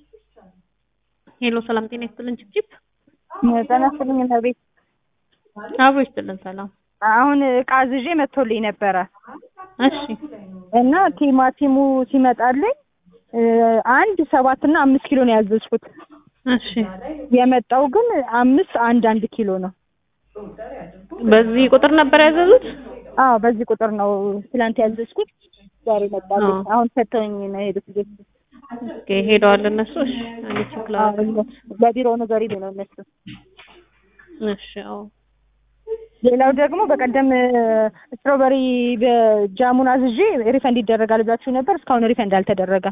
ሄሎ ሰላም ጤና ይስጥልን ጭብጭብ ጤና ይስጥልኝ እመቤት። አብሮ ይስጥልን ሰላም። አሁን እቃ አዝዤ መጥቶልኝ ነበረ እሺ እና ቲማቲሙ ሲመጣልኝ እ አንድ ሰባት እና አምስት ኪሎ ነው ያዘዝኩት። እሺ የመጣው ግን አምስት አንድ አንድ ኪሎ ነው። በዚህ ቁጥር ነበር ያዘዙት? አዎ በዚህ ቁጥር ነው ትላንት ያዘዝኩት። ዛሬ መጣልኝ። አዎ። አሁን ሰጥተውኝ ነው የሄዱት ቤት። ኦኬ ሄደዋል እነሱ። እሺ እኔ ቼክ ላድርግ። በቢሮ ነገር ይሉ ነው እነሱ። እሺ አዎ ሌላው ደግሞ በቀደም ስትሮበሪ በጃሙን አዝዤ ሪፈንድ ይደረጋል ብላችሁ ነበር። እስካሁን ሪፈንድ አልተደረገም።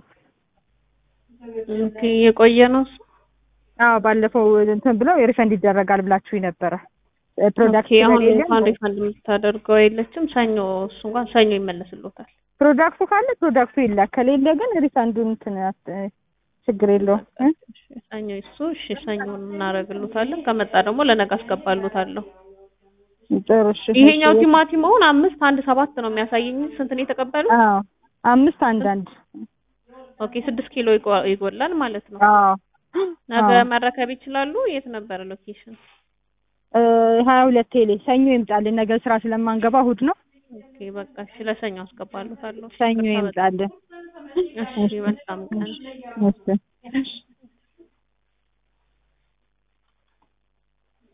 ኦኬ የቆየ ነው እሱ? አዎ ባለፈው እንትን ብለው ሪፈንድ ይደረጋል ብላችሁ ነበረ። ፕሮዳክት ኦኬ አሁን ስለሌለ እንኳን ሪፈንድ የምታደርገው የለችም። ሰኞ እሱ እንኳን ሰኞ ይመለስልዎታል። ፕሮዳክቱ ካለ ፕሮዳክቱ ይላክ፣ ከሌለ ግን ሪፈንዱን እንትን አት- ችግር የለውም እ? እሺ ሰኞ እሱ እሺ ሰኞን እናደርግልዎታለን። ከመጣ ደግሞ ለነገ አስገባልዎታለሁ። ጥሩ እሺ። ይሄኛው ቲማቲም አሁን አምስት አንድ ሰባት ነው የሚያሳየኝ። ስንት ነው የተቀበሉት? አዎ አምስት አንድ አንድ ኦኬ ስድስት ኪሎ ይጎ- ይጎላል ማለት ነው። አዎ ነገ አዎ። መረከብ ይችላሉ። የት ነበረ ሎኬሽን? እ ሀያ ሁለት ቴሌ ሰኞ ይምጣልን። ነገ ስራ ስለማንገባ እሑድ ነው። ኦኬ በቃ እሺ ለሰኞ አስገባልዎታለሁ። ሰኞ ይቅርታ በጣም። ይምጣልን። እሺ መልካም ቀን። እሺ